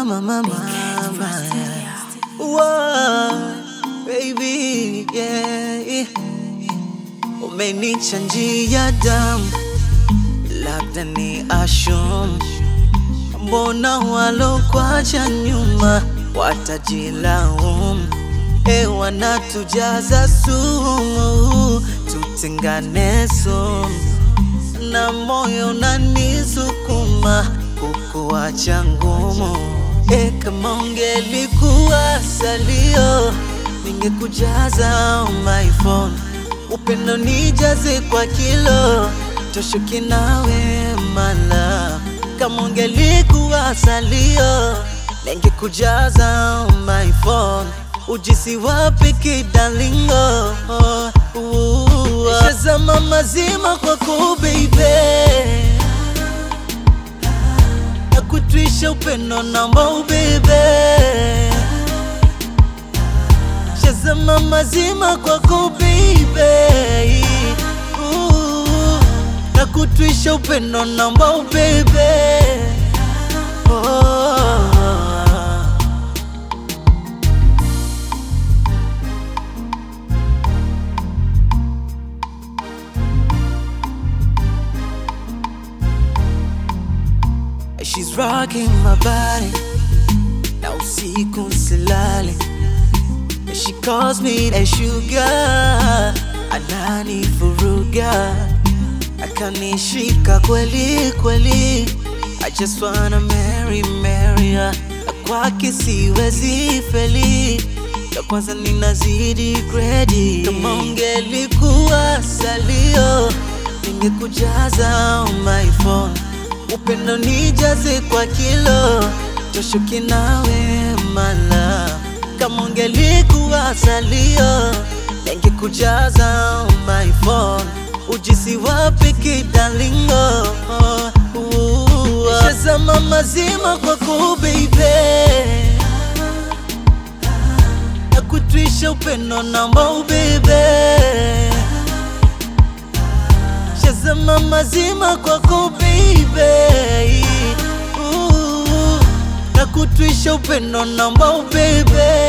mama, mama. Whoa, baby, yeah. Umenichanjia damu, labda ni ashum. Mbona walokwacha nyuma watajilaumu? E, wanatujaza sumu, tutengane sumu, na moyo unanisukuma kukuacha ngumu. E, kama ungelikuwa salio, ningekujaza on my phone, upendo nijaze kwa kilo, toshuki nawe mala. Kama ungelikuwa salio, ningekujaza on my phone, ujisi wapi kidalingo? Shazama mazima kwako baby na kutwisha upendo namba ubebe shazama mazima kwako baby Ooh, na kutwisha upendo namba ubebe oh. She's rocking my body na usiku silale She calls me a sugar anani furuga akanishika kweli kweli I just wanna marry marry her Na kwake siwezi feli ya kwanza ninazidi gredi kama ungelikuwa salio ningekujaza on my phone upendo nijaze kwa kilo toshuki nawe mala kama ungelikuwa salio ningekujaza on my phone ujisi wapi kidalingo shazama mazima kwako baby na kutwisha upendo namba ubebe shazama mazima kwako baby Ooh, na kutwisha upendo namba ubebe